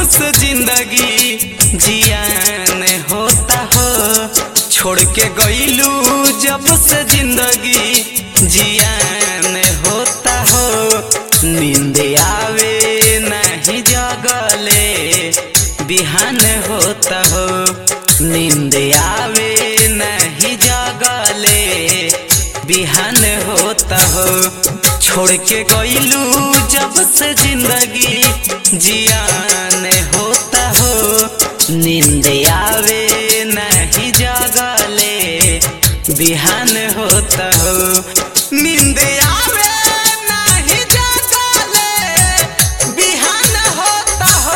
से जिंदगी जियान होता हो छोड़ के गईलू जब से जिंदगी जियान होता हो नींद आवे नहीं जगले बिहान होता हो नींद आवे नहीं जगले बिहान होता हो छोड़ के गईलू जब से जिंदगी जियान होता हो नींद आवे नहीं जगले बिहान होता हो नींद आवे नहीं जगले बिहान होता हो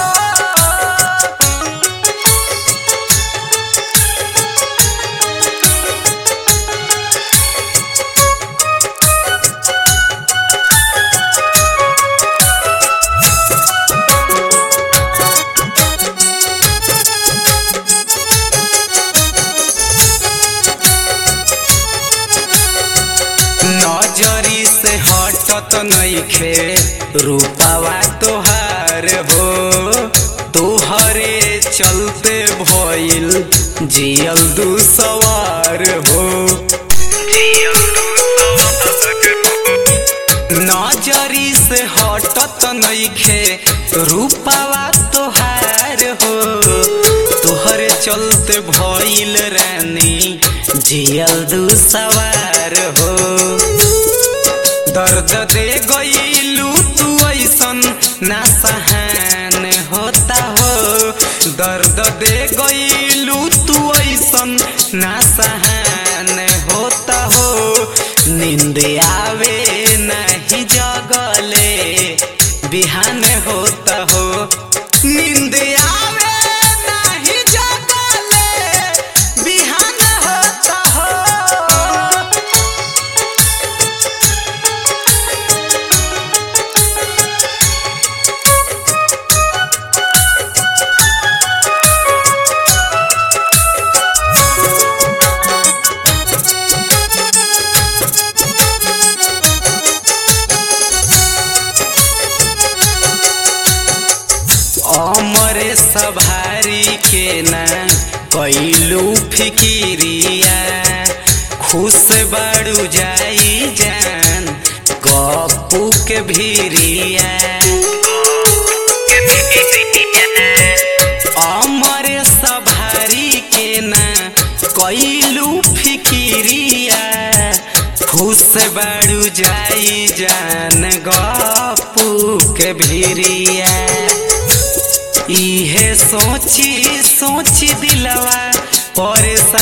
नजरी से हटत नइखे रूपावा तोहार हो तोहरे चलते भइल जियल दू सवार हो नजरी से हटत नइखे रूपावा तोहार हो तोहरे चलते भइल रानी जियल दू सवार हो दर्द दे गईलू तू ऐसन ना सहन होता हो दर्द दे गईलू तू ऐसन ना सहन होता हो नींद आवे नहीं जगले बिहान होता हो नींद आवे नहीं जगले बिहान होता हो अमरे सभारी के ना कैलू फिकिरिया खुश बाड़ू जाई जान गप्पू के भीरिया अमरे सभारी के ना कैलू फिकिरिया खुश बाड़ू जाई जान गप्पू के भीरिया इहे सोची सोची दिलवा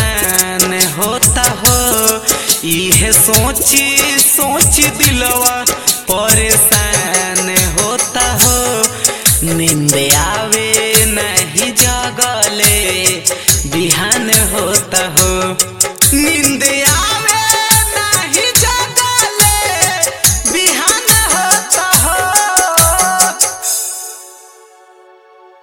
परेशान होता हो इहे सोची सोची दिलवा